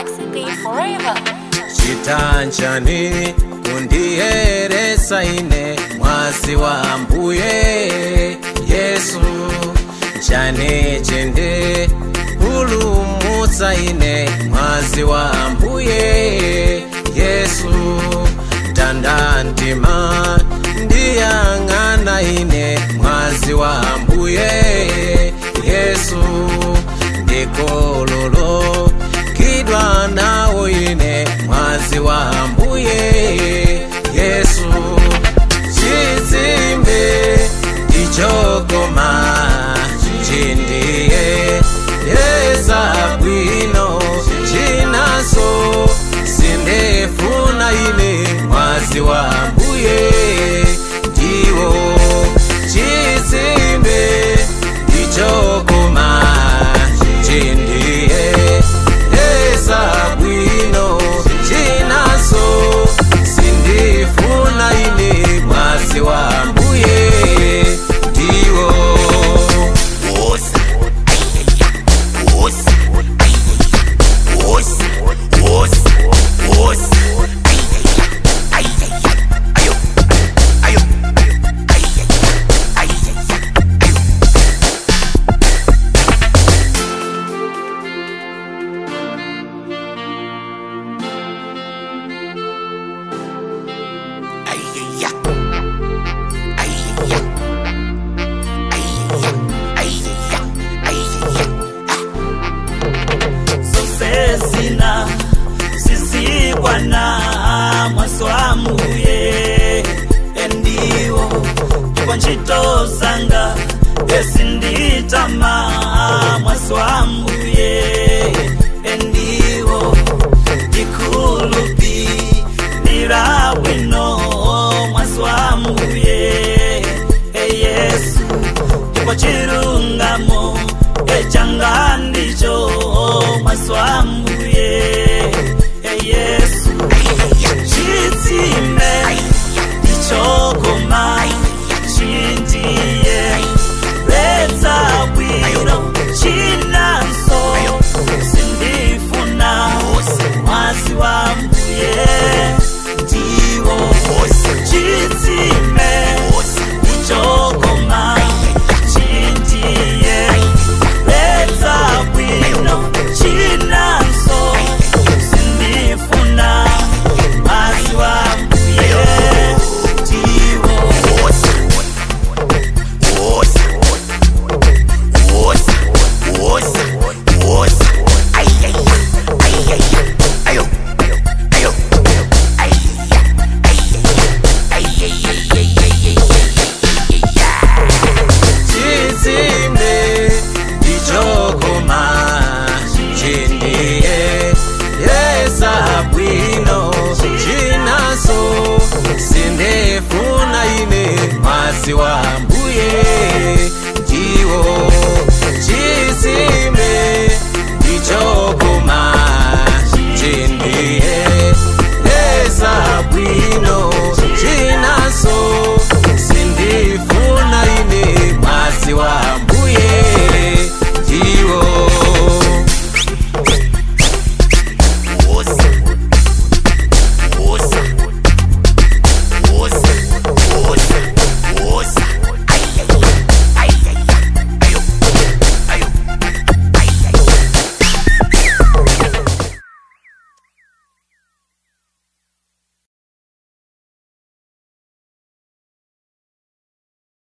Maxi Beat Forever. chitanchani kundiyeresa ine mwazi wa mbuye yesu chane chende pulumutsa ine mwazi wa mbuye yesu tandantima ndiyang'ana ine mwazi wa mbuye yesu ndikololo kidwa nawo ine mwazi wa mbuye yesu chitsimbe ichokoma chindiye yesa bwino chinaso sindefuna ine mwazi wa mbuye ndiwo chitsimbe ichokoma chindiye yesa bwino chinaso sindifuna ine mwazi wa mbuye ndiwo Wosi, wosi, wosi, wosi, wosi, ayo, ayo, ayo, sosesina sisikwana mwaswamuye endiwo kwa ntchito zanga esinditama mwaswamuye